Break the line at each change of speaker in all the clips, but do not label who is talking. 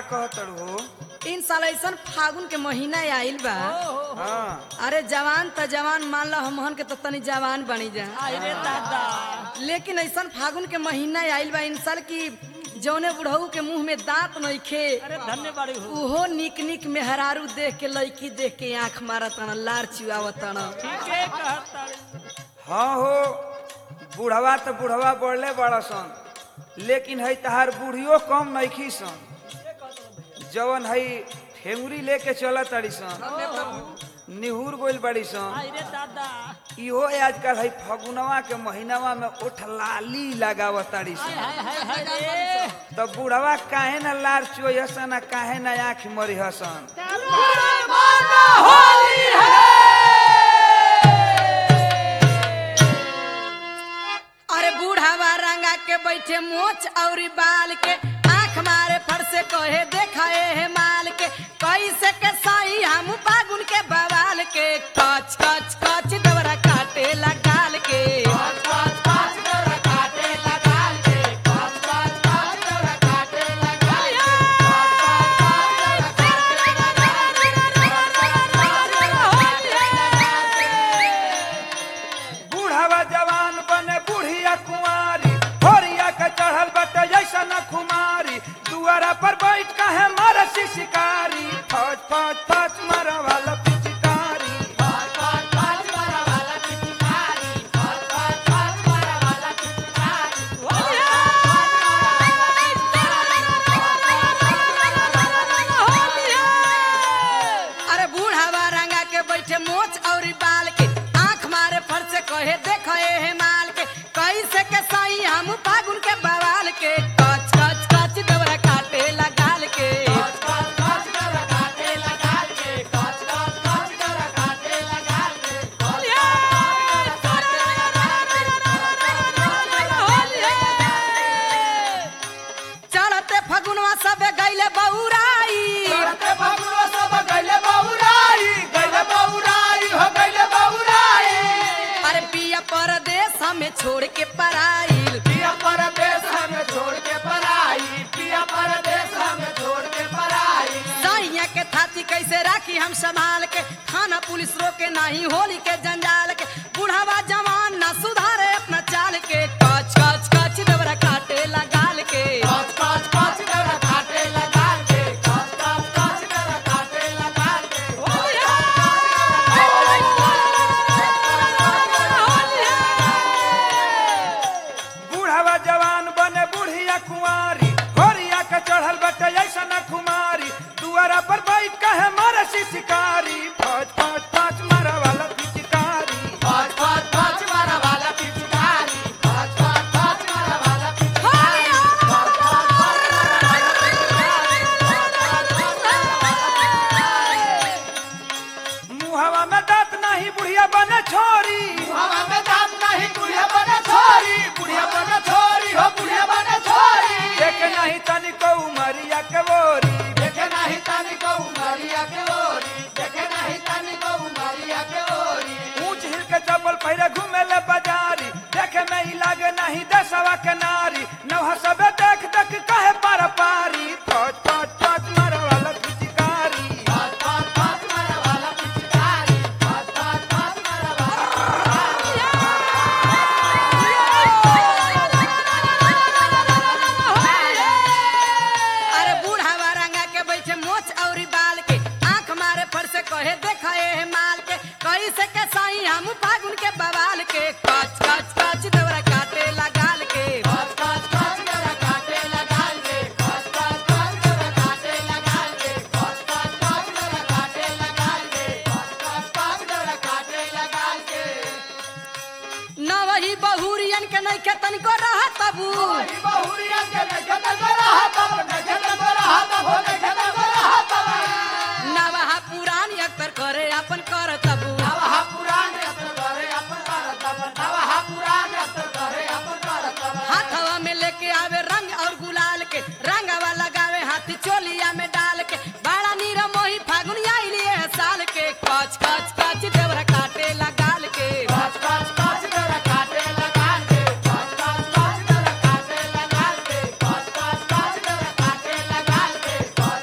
कहतड़ हो
इन साल ऐसन फागुन के महीना आइल बा
हाँ
अरे जवान त जवान मान लो हमहन के तो तनी जवान बनी जा
अरे दादा
लेकिन ऐसन फागुन के महीना आइल बा इन साल की जौने बुढ़ऊ के मुंह में दांत नइखे
अरे धन्य बाड़ी हो
उहो निक निक मेहरारू देख के लड़की देख के आंख मारतन लार चुआवतन
ठीक है कहता
हाँ हो बुढ़वा तो बुढ़वा बढ़ले बड़ा सन लेकिन है तहार बूढ़ियो कम नइखी सन जवन है फेमुरी लेके चल तड़ी सन निहुर गोइल बड़ी सन
अरे दादा
इहो आजकल है फगुनवा के महीनावा में ओठ लाली लगावत ताड़ी सन
हाय हाय हाय रे
तो बुढ़वा काहे न लार चोई हसन आ काहे न आँख मरी हसन
अरे बूढ़ावा रंगा के बैठे मोच और बाल के आंख मारे फर से कहे देखा हे माल के कैसे के सही हम फागुन के बवाल के कच कच कच दवरा काटे लगाल के
बूढ़वा जवान बने बुढ़िया कुंवारी होरिया के चढ़ल बटे जैसा न खुमारी दुआरा पर बैठ कहे मरसी शिकारी फौज फौज फौज मारा वाला पिचकारी
अरे बूढ़ावा रंगा के बैठे मोच और बाल के आंख मारे फर से कहे देखो हे माल के कैसे के सही हम फागुन के बवाल के कच कच कच दवरा काटे लगाल के चढ़ते फगुनवा सबे गईले बौराई अरे पिया परदेश हमें छोड़ के पराइल सैया के थाती कैसे राखी हम संभाल के थाना पुलिस रोके नहीं होली के जंजाल के बुढ़ावा जवान ना सुधारे अपना चाल के कच कच कच दवरा काटे लगाल के
बूढ़वा जवान बने बुढ़िया कुंवारी होरिया के चढ़ल बटे ऐसा न खुमारी दुआरा पर बैठ कहे मरसी शिकारी फौज फौज फौज मारा वाला पिचकारी मुहवा में दांत नहीं बुढ़िया बने छोरी देखे नहीं तनिको उमरिया के बोरी ऊंच हिल के चप्पल पहिरे घूमे ले बाजारी देखे में ही लागे नहीं दसवा के नारी नौहा सबे देख देख कहे पार पारी फौज फौज फौज मारा वाला पिचकारी
अरे बूढ़ावा रंगा के बैठे मोच और बाल के आंख मारे फर से कहे देखा हे माल के कैसे के सही हम फागुन के बवाल के कच कच कच दवरा काटे लगाल के न वही बहुरियन के नहीं के तनिको रहा तबू न वहा पुरानी अक्तर करे अपन कर तबू हाथवा में लेके आवे रंग और गुलाल के रंगवा लगावे हाथी चोलिया में डाल के बड़ा नीरा मोही फागुन आइली है साल के कच कच कच देवरा काटे लगाल के
Bye.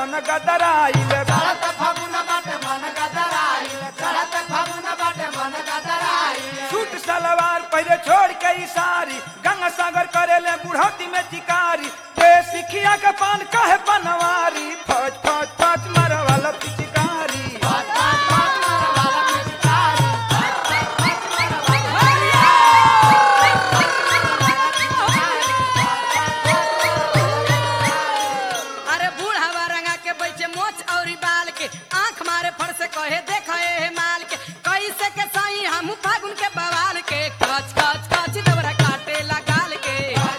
मन गदराइल
चढ़त फागुन बाटे मन गदराइल चढ़त फागुन बाटे मन गदराइल
सूट सलवार पहले छोड़ के ई सारी गंगा सागर करेले बुढ़ौती में चिकारी ते सिखिया के पान कहे पनवारी फौज फौज फौज मारे वाला पिचकारी
अरे बूढ़ावा रंगा के बैठे मोच और बाल के आंख मारे फड़ से कहे देखा हे माल के कैसे के साई हम फागुन के बवाल के कच कच कच दबरा काटे लगाल के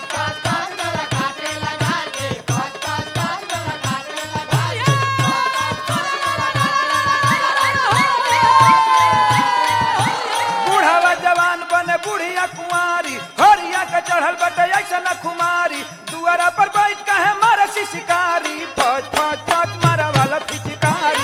बूढ़ावा जवान बने बुढ़िया कुंवारी हरिया के चढ़ल बटे ऐसा न खुमारी दुआरा पर बैठ कहे मारे शिकारी फौज फौज फौज मारे वाला पिचकारी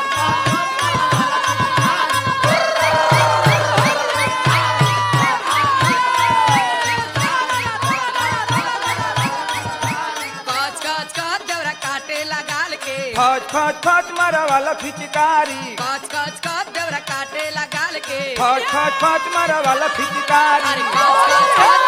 कच कच कच दबरा काटे लगाल के
फौज फौज फौज मारे वाला पिचकारी
कच कच कच दबरा काटे लगाल के
फौज फौज फौज मारे वाला पिचकारी
अरे कच कच कच